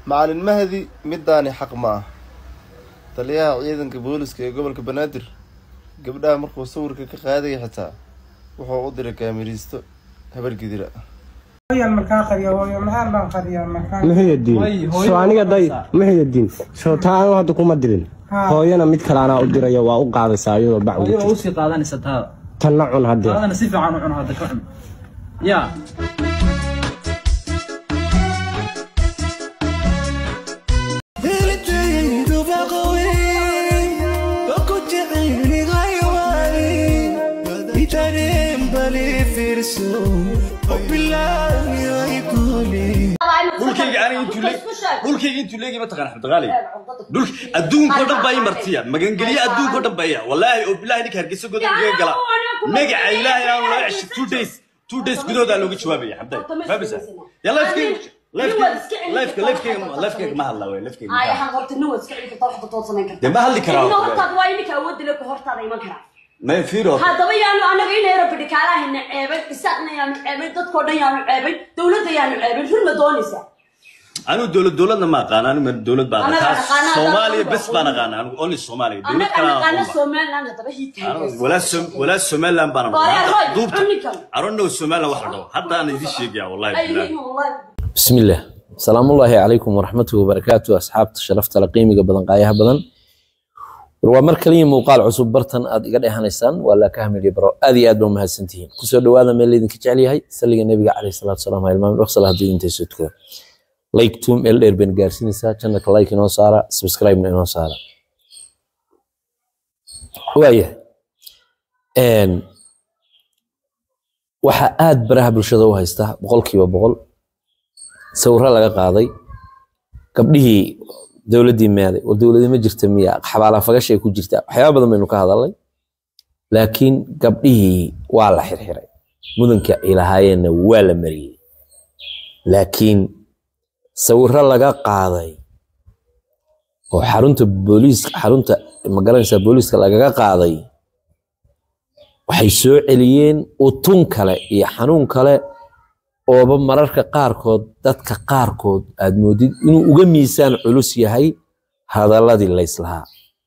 macalin mahdi midaani xaq ma ah taliyaha ciidanka booliska ee gobolka banaadir gabdhaha markuu sawirka ka qaadaya xitaa wuxuu u diray kaamiriisto habar gidira hooyan markaa qariyo hooyo maxaan baan qariyaa markaa muxuyadiin soo aniga day muxuyadiin soo taa anu hadda kuma dirin Haa. hooyana mid kale anaa u diraya waa u qaadaysaa iyadoo bac ugu adiga jirta usii qaadanaysa taada tanna cun haddee taadana si fiican u cun hadda ka cun yaa dhulkayga aniga intuu leeg dhulkayga intuu leegi ma taqaan axmed qaali dhul adduunko dhan baa ii martiya magangeliye adduunko dhan baa iya wallaahi oo bilaahi ninka hargeysa godan kaga gala magaca ilaahay aan loo ceshay two days two days gudahoodaa looga jawaabaya xabday fahmaysa ya lifekayga lifekayga lifekayga lifekayga ma hadla wey lifekayga ma hadla. dee ma hadli karaa ma fiiro haddaba yaanu anaga inayro bidhikaalaha ceebay isaaqna yaanu ceebay dadkoo dhan yaanu ceebay dowladda yaanu ceebay run ma doonaysaa anigu dowlad dowladna ma aqaan anigu ma dowlad baan Anaga aqaan aqaana, soomaaliya anaga bes baan aqoon. aqaan anigu only soomaaliya dowlad annaga kale aan naqaana aqoon ba. somaliland haddaba hiidtahay walaa Som- walaa somaliland baan Waa yaa aqoon roy, duubta cunnikan. I don't know somaliland wax la dhaho hadda aan idin sheegaya wallahi ay billahi yihiin wallahi بسم الله السلام الله عليكم ورحمة وبركاته أصحاب شرفت لقيمة بدن قايها بدن ومر كلية موقال عصب برتن أد قد إهانيسان ولا كهمل يبرو أذي أدبو مهسنتين كسو دوادا من اللي دنك جعلي هاي سلق النبي عليه الصلاة والسلام هاي المام رخصة لها دين تيسوتكو لايك توم ال إربن قارسينيسا كانك لايك إنو سارة سبسكرايب إنو سارة وايه ان waxa aad baraha bulshada u haysta boqolkiiba boqol sawirro laga qaaday gabdhihii dowladdii meeday war dowladii ma jirta miya xabaala fagashay ku jirta waxyaaba badan baynu ka hadalnay laakiin gabdhihii waa la xirxiray mudanka ay lahaayeenna waa la mariyey laakiin sawirro laga qaaday oo xarunta booliiska xarunta magaranaysa booliiska lagaga qaaday waxay soo celiyeen utun kale iyo xanuun kale ooba mararka qaarkood dadka qaarkood aad moodid inuu uga miisaan culus yahay hadalladii layslahaa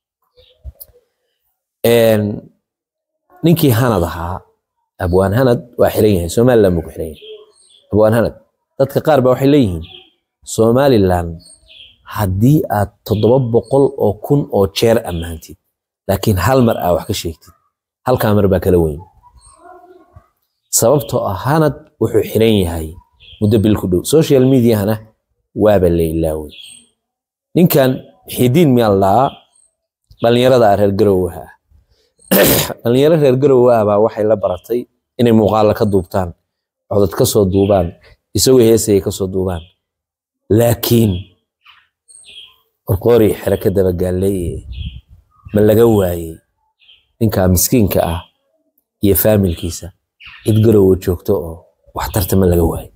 Een, ninkii hanad ahaa abwaan hanad waa xiran yahay somaliland buu ku xiran yahay abwaan hanad dadka qaar ba waxay leeyihiin somaliland haddii aad toddoba boqol oo kun oo jeer ammaantid laakiin hal mar aa wax ka sheegtid halkaa mar baa kala weyn sababtoo ah hanad wuxuu xiran yahay muddo bil ku dhow social mediahana waaba la ilaaway ninkan xidiin miyaa la dhahaa dhallinyarada reer garowaha ah dhallinyaro reer garowa ah baa waxay la baratay inay muuqaala ka duubtaan codad ka soo duubaan isagoo heesaya ka soo duubaan laakiin qorqoori xere ka dabagaalleeye ma laga waayey ninka miskiinka ah iyo faamilkiisa cid garowa joogto oo waxtarta ma laga waayo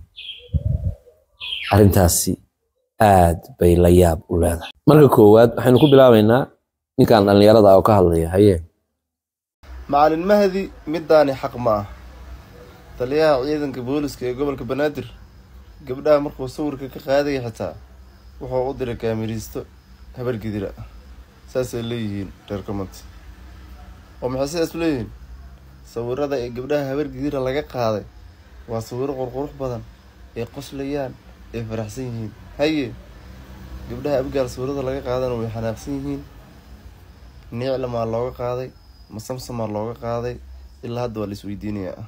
arrintaasi aad bay la yaab u leedahay marka koowaad waxaynu ku bilaabaynaa ninkan dhallinyarada ah oo ka hadlaya haye macalin mahdi midaani xaq ma ah taliyaha ciidanka booliska ee gobolka banaadir gabdhaha markuu sawirka ka qaadaya xitaa wuxuu u diray kaamiriisto habar gidira saasay leeyihiin reer comment oo maxay sidaas u leeyihiin sawirada ee gabdhaha habar gidira laga qaaday waa sawiro qurqurux badan ay qoslayaan ay faraxsan yihiin haye gabdhaha abgaal sawirada laga qaadana way xanaaqsan yihiin niiclamaa looga qaaday masamsamaa looga qaaday ilaa hadda waa la isweydiinayaa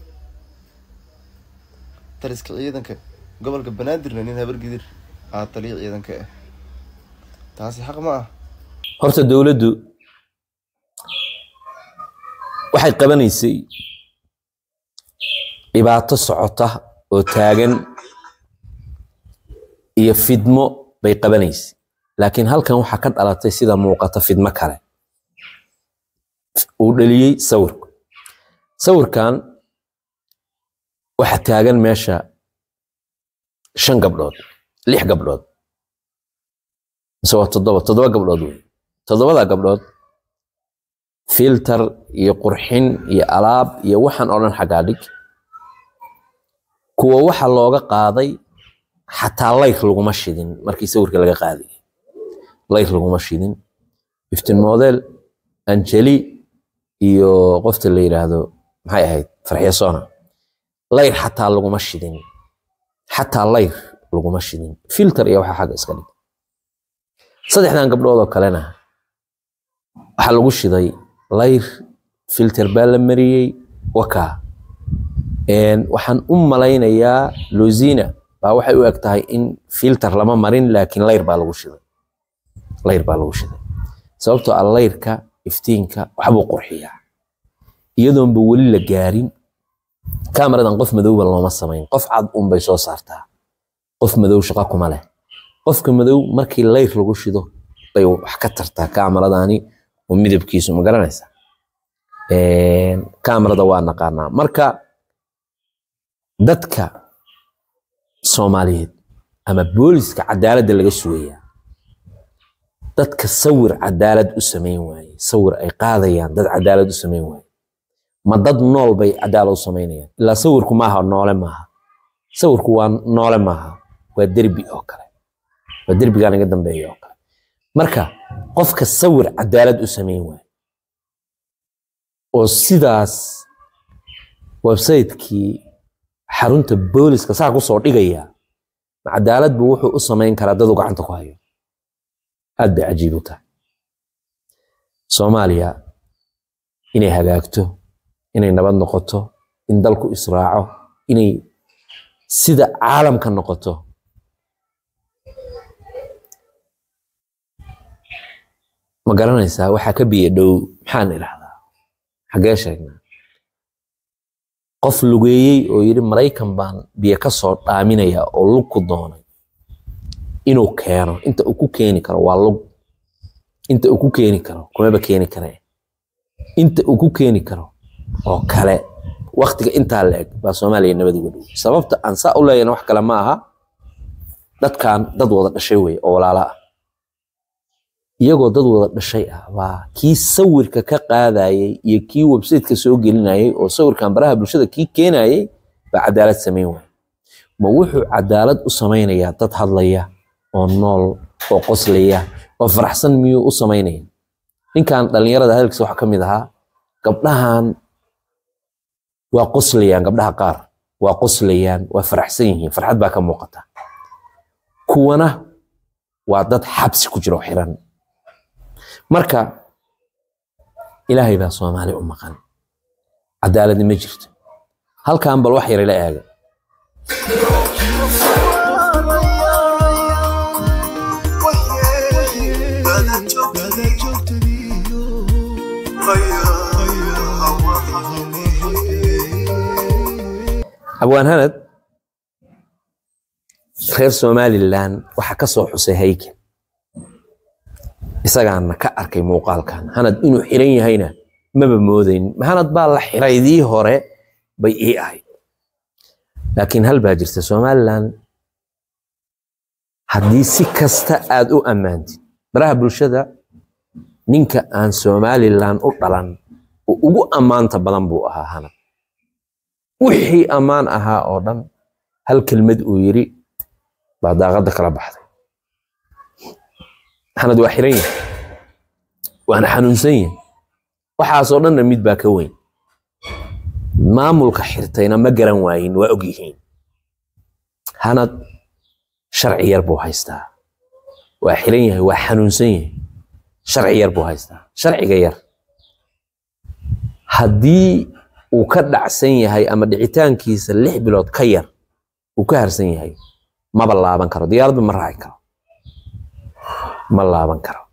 taliska ciidanka gobolka banaadirna nin habar gidir aa taliya ciidanka ah taasi xaq ma ah horta dowladdu waxay qabanaysay dhibaato socota oo taagan iyo fidmo bay qabanaysay laakiin halkan waxaa ka dhalatay sida muuqata fidmo kale uu dhaliyey sawirku sawirkan waxaa taagan meesha shan gabdhood lix gabdhood mise waa toddoba toddoba gabdhood wey toddobada gabdhood filter iyo qurxin iyo alaab iyo waxaan oo dhan xaggaa dhig kuwa waxa looga qaaday xataa layr laguma shidin markii sawirka laga qaaday layr laguma shidin iftin model anjeli iyo qofta la yidhaahdo maxay ahayd farxiyo sona layr xataa laguma shidin xataa layr laguma shidin filter iyo waxa xagga iska dhig saddexdan gabdhood oo kalena waxaa lagu shiday layr filter baa la mariyey wakaa waxaan u malaynayaa lozina baa waxay u eg tahay in filter lama marin laakiin layr baa lagu shiday layr baa lagu shiday sababtoo ah layrka iftiinka waxbuu qurxiyaa iyadoonba weli la gaarin kameradan qof madowba looma samayn qof cad unbay soo saartaa qof madow shaqa kuma leh qofka madow markii layr lagu shido bay wax ka tartaa kameradani oo midabkiisu ma garanaysa kamerada waa naqaanaa marka dadka soomaaliyeed ama booliska cadaaladda laga sugayaa dadka sawir cadaalad u samayn waaye sawir ay qaadayaan dad cadaalad u samayn waaye ma dad nool bay cadaalad u samaynayaan ilaa sawirku maaha noole maaha sawirku waa noole maaha waa derbi oo kale waa derbigaan iga dambeeya oo kale marka qofka sawir cadaalad u samayn waaye oo sidaas websaytekii xarunta booliska saa kusoo dhigaya cadaalad buu wuxuu u samayn karaa dadu gacanta ku hayo aad bay cajiib u tahay soomaaliya inay hagaagto inay nabad noqoto in dalku israaco inay sida caalamka noqoto ma garanaysaa waxaa ka biyo dhow maxaan idhahdaa xaggee sheegnaa qof lugeeyey oo yidhi maraykan baan biyo ka soo dhaaminaya oo lug ku doonay inuu keeno inta uu ku keeni karo waa lug inta uu ku keeni karo kumaba keeni karee inta uu ku keeni karo oo kale waktiga intaa la eg baa soomaaliya nabad uga dhow sababta aan saa u leeyana wax kale ma aha dadkan dad wada dhashay wey oo walaala ah iyagoo dad wada dhashay ah baa kii sawirka ka qaadayay iyo kii websiteka soo gelinayay oo sawirkan baraha bulshada kii keenayay baa cadaalad samayn waaya ma wuxuu cadaalad u samaynayaa dad hadlaya oo nool oo qoslaya oo faraxsan miyuu u samaynaya ninkan dhallinyarada hadalkiisa waxaa ka mid ahaa gabdhahan waa qoslayaan gabdhaha qaar waa qoslayaan waa faraxsan yihiin farxad baa ka muuqata kuwana waa dad xabsi ku jiro xiran marka ilaahay baa soomaali u maqan cadaaladni ma jirto halkan bal wax yar ila eega abwaan hanad reer somalilan waxaa ka soo xusay haykel isagaana ka arkay muuqaalkan hanad inuu xiran yahayna maba moodayn hanad baa la xiraydii hore bay ii ahayd laakiin hal baa jirta somalilan haddii si kasta aad u ammaantid baraha bulshada ninka aan somalilan u dhalan oo ugu ammaanta badan buu ahaa hanad wixii ammaan ahaa oo dhan hal kelmad uu yiri baa daaqadda kala baxday hanad waa xiran yahay waana xanuunsan yahay waxaasoo dhanna mid baa ka weyn maamulka xirtayna ma garan waayin waa og yihiin hanad sharci yar buu haystaa waa xiran yahay waa xanuunsan yahay sharci yar buu haystaa sharciga yar haddii uu ka dhacsan yahay ama dhicitaankiisa lix bilood ka yar uu ka harsan yahay maba laaban karo diyaaraddu ma raaci karo ma laaban karo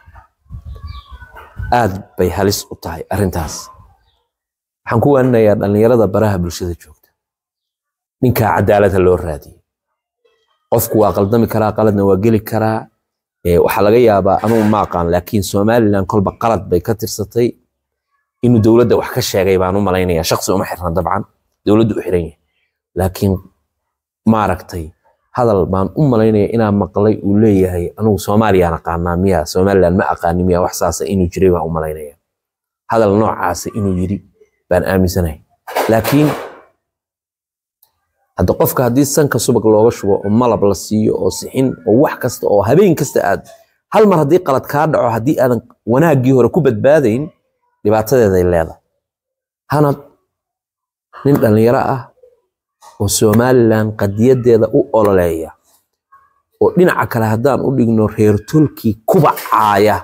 aad bay halis u tahay arrintaas waxaan ku waaninayaa dhallinyarada baraha bulshada joogta ninkaa cadaaladha loo raadiyey qofku waa qaldami karaa qaladna waa geli karaa waxaa laga yaabaa anugu ma aqaan laakiin somalilan kolba qalad bay ka tirsatay inuu dowladda wax ka sheegay baan u malaynaya shaqsi uma xirna dabcan dowladdu u xiran yahay laakiin maaragtay hadal baan u malaynaya inaa maqlay uu leeyahay anugu soomaaliyaan aqaanaa miya somalilan ma aqaani miya wax saasa inuu jiray baan u malaynaya hadal noocaasa inuu yiri baan aaminsanahay laakiin hadda qofka haddii sanka subag looga shubo oo malab la siiyo oo sixin oo wax kasta oo habeen kasta aad hal mar haddii qalad kaa dhaco haddii aadan wanaaggii hore ku badbaadayn dhibaatadeeday leedahay hanad nin dhallinyaro ah oo somalilan qadiyadeeda u ololeeya oo dhinaca kale haddaan u dhigno reer tolkii kubacaaya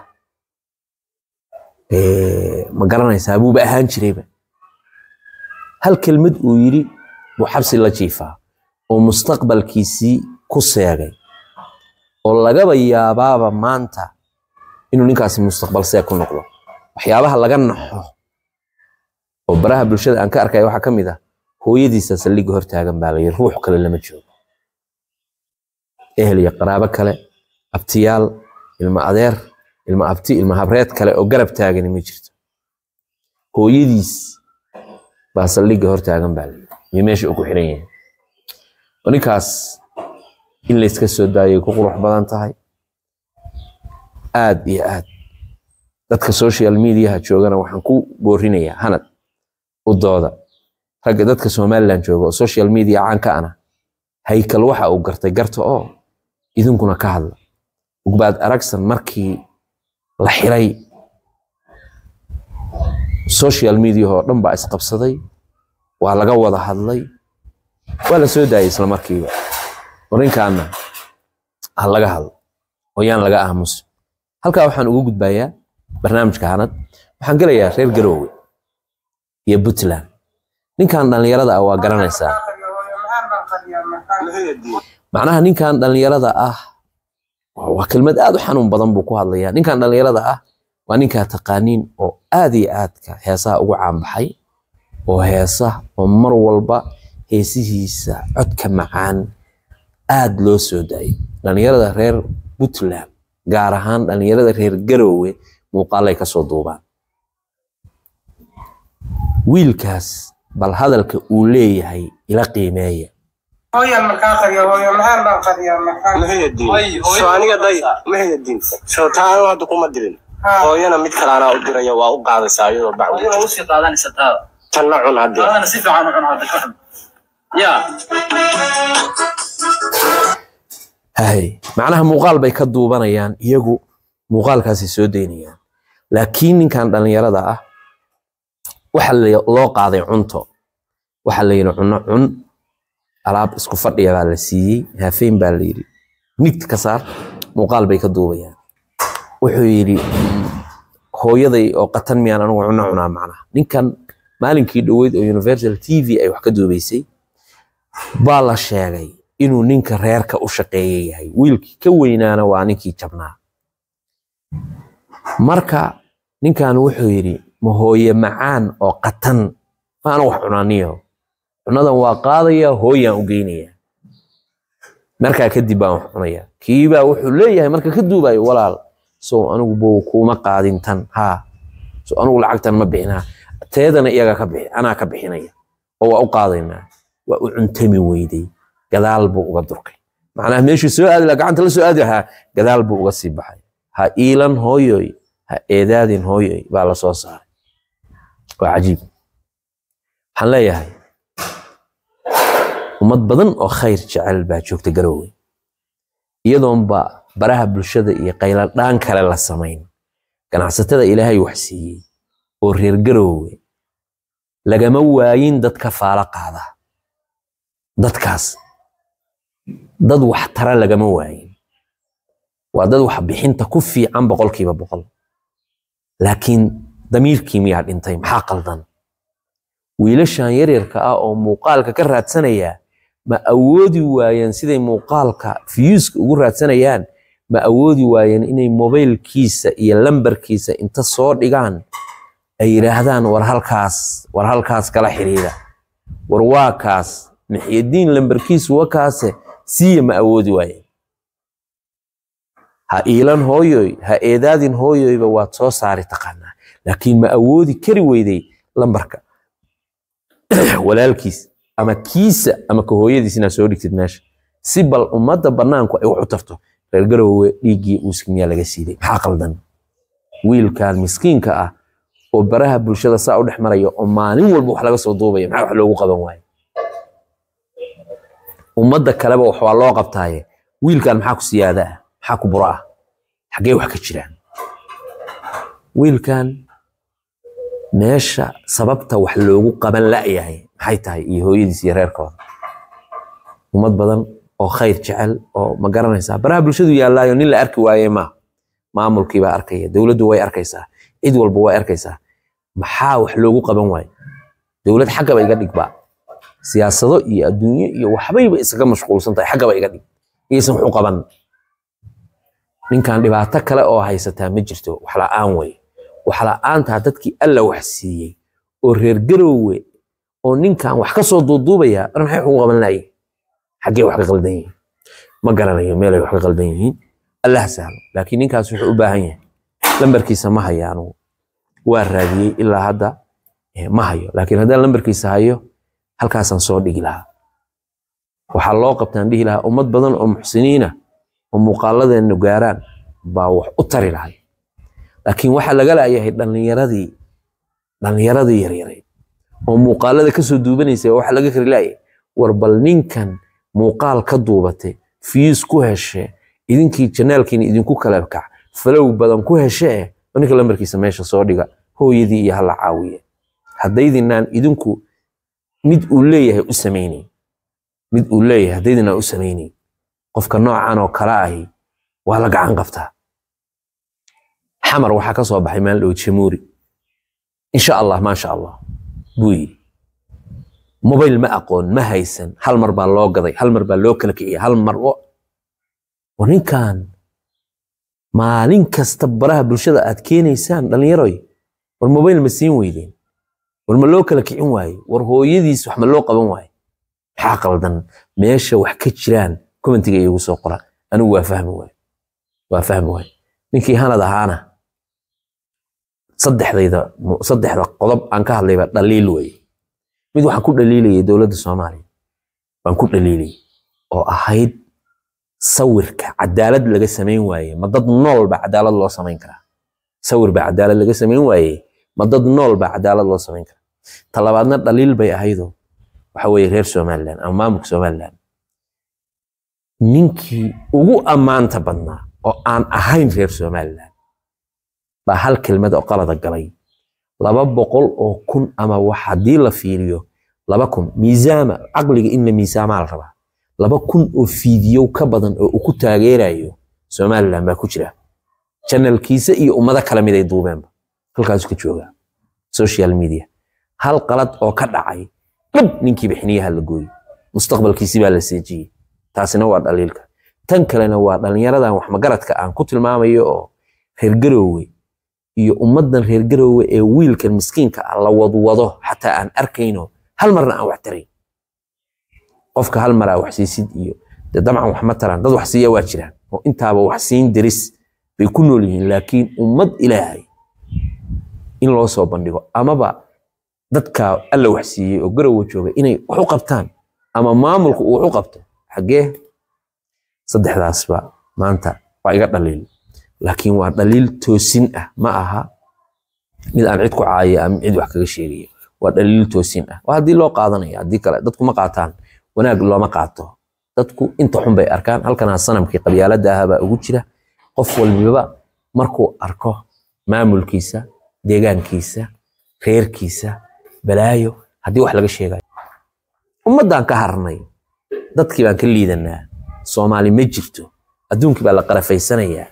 ma garanaysaa buuba ahaan jirayba hal kelmad uu yidhi buu xabsi la jiifaa oo mustaqbalkiisii ku seegay oo lagaba yaabaaba maanta inuu ninkaasi mustaqbal seeg ku noqdo waxyaabaha laga naxo oo baraha bulshada aan ka arkaya waxaa ka mid ah hooyadiisa saldhigga hortaagan baa layidhi ruux kale lama joogo ehel iyo qaraabo kale abtiyaal ilma adeer ilma abti ilma habreed kale oo garab taagani ma jirto hooyadiis baa saldhigga hortaagan baa layidhi iyo meesha uu ku xiran yahay oo ninkaas in layska soo daayay ku qurux badan tahay aad iyo aad dadka social mediaha joogana waxaan ku boorinayaa hanad u dooda ragga dadka somaliland jooga oo social media caanka ana haykal waxa uu gartay garta oo idinkuna ka hadla ugbaad aragsan markii la xiray social media oo dhan baa isqabsaday waa laga wada hadlay waa la soo daayay isla markiiba warinkaana ha laga hadlo oo yaan laga aamusin halkaa waxaan ugu gudbayaa barnaamijka hanad waxaan gelayaa reer garoowe iyo puntland ninkan dhallinyarada ah waa garanaysaa macnaha ninkan dhallinyarada ah waa kelmad aad u xanuun badan buu ku hadlayaa ninkan dhallinyarada ah waa ninkaa taqaaniin oo aad iyo aadka heesaha ugu caanbaxay oo heesa oo mar walba heesihiisa codka macaan aad loo soo daayay dhallinyarada reer puntland gaar ahaan dhallinyarada reer garoowe muuqaalay kasoo duubaan wiilkaas bal hadalka uu leeyahay ila qiimeeya hooyan markaa qariya hooyo maxaan baan qariyaa maxaa so aniga day mahayadin so taanu hadda kuma dirin hooyana mid kale anaa u diraya waa u qaadaysaa iyadoo bac Adiga u sii qaadanaysa taada. tanna cun haddee Taadana si fiican u cun hadda ka cun. Ya. hay macnaha muuqaal bay ka duubanayaan iyagu muuqaalkaasay soo daynayaan laakiin ninkan dhallinyarada ah waxa la- loo qaaday cunto waxa la yidhi cunno cun alaab isku fadhiya baa la siiyey haafeyn baa la yidhi nigt ka saar muuqaal bay ka duubayaan wuxuu yidhi "Mm, hooyaday oo qatan miyaan anigu cunno cunaa macnaha ninkan maalinkii dhoweyd oo universal t v ay wax ka duubaysay baa la sheegay inuu ninka reerka u shaqeeya yahay wiilkii ka weynaana waa ninkii jabnaa marka ninkan wuxuu yidhi ma hooye macaan oo qatan maana wax cunaaniyo cunadan waa qaadaya hooyaan u geynaya markaa kadib baan wax cunaya kiibaa wuxuu leeyahay marka ka duubayo walaal so anigu bow kuuma qaadin tan haa so anigu lacagtan ma bixinaa teedana iyaga ka bixi anaa ka bixinaya oo waa u qaadaynaa waa u cuntami weyday gadaal buu uga durkay macnaha meeshuu soo aadi lahaa gacanta la soo aadi lahaa gadaal buu uga sii baxay ha iilan hooyoy ha eedaadin hooyoy baa la soo saaray waa cajiib waxaan leeyahay ummad badan oo khayr jecel baa joogta garoowe iyadoonba baraha bulshada iyo qayladhaan kale la samayn ganacsatada ilaahay wax siiyey oo reer garoowe lagama waayin dad ka faalo qaada dadkaas dad wax tara lagama waayin waa dad wax bixinta ku fiican boqolkiiba boqol laakiin damiirkii miyaa dhintay maxaa qaldan wiilashan yaryarka ah oo muuqaalka ka raadsanaya ma awoodi waayeen siday muuqaalka fiyuuska ugu raadsanayaan ma awoodi waayeen inay mobaylkiisa iyo lambarkiisa inta soo dhigaan ay yidhaahdaan war halkaas war halkaas kala xiriira war waa kaas maxyadiin lambarkiisu wa kaase siiya ma awoodi waayeen ha iilan hooyoy ha eedaadin hooyoyba waad soo saari taqaanaa laakiin ma awoodi kari weyday lambarka walaalkiis ama kiisa ama ka hooyadiis inaad soo dhigtid meesha si bal ummadda bannaanku ay wax u tarto reer garoowe dhiiggii uuska miyaa laga siiday maxaa qaldan wiilkan miskiinka ah oo baraha bulshada saa u dhex maraya oo maalin walba wax laga soo duubaya maxaa wax loogu qaban waaye ummadda kaleba wax waa loo qabtaaye wiilkan maxaa ku siyaada ah maxaa ku buro ah xaggee wax ka jiraan wiilkan meesha sababta wax loogu qaban la'yahay maxay tahay iyo hooyadiis iyo reerkooda ummad badan oo khayr jecel oo ma garanaysaa baraha bulshadu yaallaayo nin la arki waaye ma maamulkii baa arkaya dowladdu way arkaysaa cid walba way arkaysaa maxaa wax loogu qaban waaye dowlad xaggaba iga dhigba siyaasado iyo adduunyo iyo waxbayba isaga mashquulsan tahay xaggaba iga dhig iyaysan wax u qaban ninkan dhibaato kale oo haysataa ma jirto wax la'aan wey wax la'aantaa dadkii alla wax siiyey oo reer garoowe oo ninkan wax ka soo duuduubaya war maxay wax ugu qaban lahaye xaggee wax ka qaldan yihiin ma garanayo meelay wax ka qaldan yihiin allah sahlo laakiin ninkaas wuxuu u baahan yahay lambarkiisa ma hayo anugu waa raadiyey ilaa hadda eh, ma hayo laakiin haddaan lambarkiisa hayo halkaasaan soo dhigi lahaa waxaa loo qabtaan dhihi lahaa ummad badan oo muxsiniina oo muuqaaladeenu gaaraan baa wax u tari lahay laakiin waxaa laga laayahay dhallinyaradii dhallinyaradii yaryareed oo muuqaalada kasoo duubanaysa waxa laga kari laayay war bal ninkan muuqaal ka duubate fiis ku heshe idinkii janaalkiina idinku kala kac falow badan ku heshe eh oo ninka lambarkiisa meesha soo dhiga hooyadii iyo hala caawiye haddaydinaan idinku mid uu leeyahay u samaynayn mid uu leeyahay haddaydinaan u samaynayn qofka noocan oo kale ahi waa la gacan qabtaa xamar waxaa ka soo baxay maalin dhow jamuuri insha allah maasha allah buu yidhi mobayl ma aqoon ma haysan hal mar baa loo gaday hal mar baa loo kala kiciyay hal mar oo war ninkan maalin kasta baraha bulshada aad keenaysaan dhallinyaroy war mobayl ma siin weydeen war ma loo kala kicin waaye war hooyadiis wax ma loo qaban waaye maxaa qaldan meesha wax ka jiraan commentiga iigu soo qora anigu waa fahmi waaye waa fahmi waaye ninkii hanad ahaana saddexdayda saddexda qodob aan ka hadlayba dhaliil weeye mid waxaan ku dhaliilayay dowladda soomaaliya baan ku dhaliilayay oo ahayd sawirka cadaalad laga samayn waaye ma dad nool baa cadaalad loo samayn karaa sawir baa cadaalad laga samayn waaye ma dad nool baa cadaalad loo samayn karaa talabaadna dhaliil bay ahaydoo waxa weeye reer somaliland ama maamulka somaliland ninkii ugu ammaanta badnaa oo aan ahayn reer somaliland baa hal kelmad oo qalada galay laba boqol oo kun ama wax haddii la fiiriyo laba kun miisaama caqliga in la miisaamaa la rabaa laba kun oo fiidiyow ka badan oo uu ku taageerayo somaliland baa ku jira janalkiisa iyo ummado kale mid ay duubeenba halkaasu ka joogaa social media hal qalad oo ka dhacay dhab ninkii bixiniyaha la gooyey mustaqbalkiisi baa la seejiyey taasina waa dhaliilka tan kalena waa dhallinyaradan wax magaradka aan ku tilmaamayo oo reer garoowe iyo ummaddan reer garoowe ee wiilkan miskiinka ah la wadwado xataa aan arkayno hal marna aan wax tarayn qofka hal mar aa wax siisid iyo dee dabcan wax ma taraan dad wax siiya waa jiraan oo intaaba wax siin daris bay ku nool yihiin laakiin ummad ilaahay in loo soo bandhigo amaba dadka alla wax siiyey oo garowe jooga inay wax u qabtaan ama maamulku uu wax u qabto xaggee saddexdaasba maanta waa iga dhaliil laakiin waa dhaliil toosin ah ma aha mid aan cid ku caayo ama cid wax kaga sheegayo waa dhaliil toosin ah waa haddii loo qaadanaya haddii kale dadku ma qaataan wanaag looma qaato dadku inta xun bay arkaan halkanaa sanamkii qabyaaladda ahaa baa ugu jira qof walbaba markuu arko maamulkiisa deegaankiisa reerkiisa balaayo haddii wax laga sheegayo ummaddaan ka harnay dadkii baan ka liidanaa soomaali ma jirto adduunkii baa la qarafaysanayaa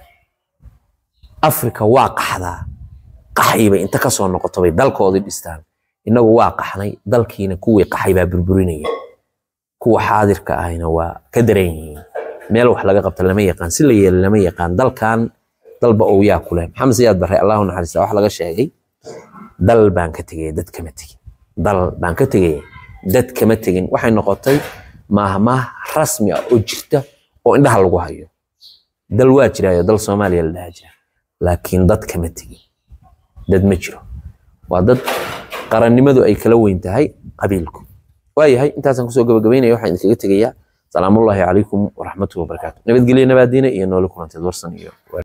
afrika waa qaxdaa qaxaybay inta kasoo noqoto bay dalkoodii dhistaan innagu waa qaxnay dalkiina kuwii qaxay baa burburinaya kuwa xaadirka ahayna waa ka daran yihiin meel wax laga qabta lama yaqaan si la yeela lama yaqaan dalkan dalba ou yaa ku leh maxamed siyaad barre allahu naxariista wax laga sheegay dal baan ka tegaya dad kama tegin dal baan ka tegaya dad kama tegin waxay noqotay maahmaah rasmi ah oo jirta oo indhaha lagu hayo dal waa jiraayo dal soomaaliya la dhaha jira laakiin dad kama tegin dad ma jiro waa dad qarannimadu ay kala weyn tahay qabiilku waayahay intaasaan kusoo gabagabaynaya waxaan idinkaga tegayaa salaamullaahi calaykum waraxmatuhi wabarakaatu nabadgelyo nabaadiina iyo noole kulanteed warsan iyo